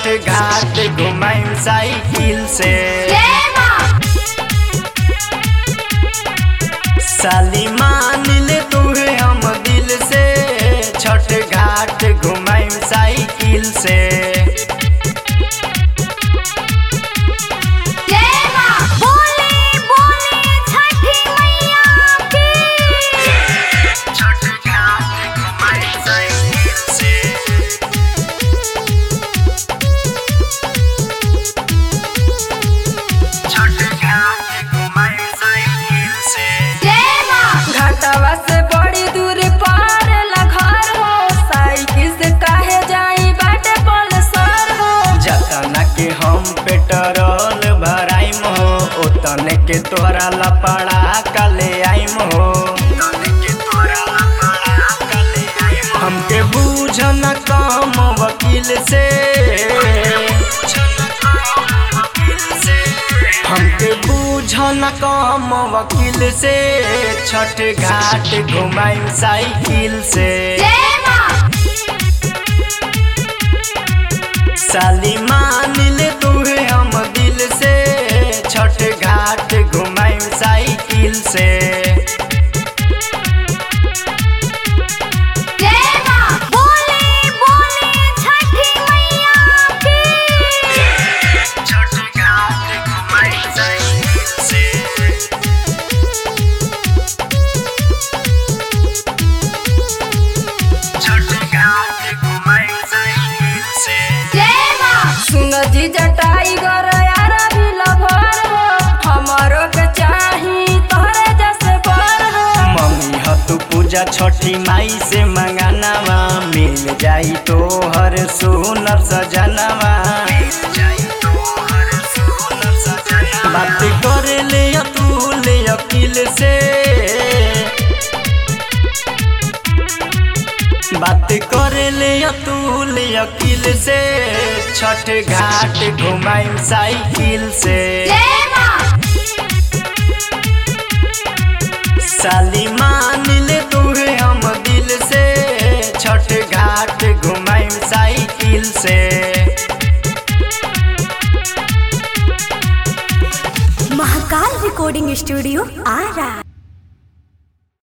छठ घाट घुमाइम साइकिल से साली मान ले तुहे हम दिल से छठ घाट घुमाइम साइकिल से छठ घाट घुमाइम साइकिल से छठ घाट घुमाइम साइकिल से घाटवा से बड़ी दूर पार ला घर हो साइकिल से काहे जाई बाटे पलसर हो जतना के हम पेट्रोल भराइम हो ओतने के तोहरा लपड़ा कले आइम हो हमके बूझ न कम वकील से हमके बूझ न कम वकील से छठ घाट घुमाइम साइकिल से साली मान ले तुहे हम दिल से छठ घाट घुमाइम साइकिल से छठ घाट घुमाइम साइकिल से छठ घाट घुमाइम साइकिल से सुन जी जटाई गर यार भी लभर हो हमरो के चाही तोहरे जैसे बर हो मम्मी ह तू पूजा छठी माई से मंगानावा मिल जाई तो हर सुनर सजनावा बात करे ले तू ले अकिल से बात करे ले तू ले अकिल से छठ घाट घुमाई साइकिल से साली मान ले तुहे हम दिल से छठ घाट घुमाइम साइकिल से महाकाल रिकॉर्डिंग स्टूडियो आरा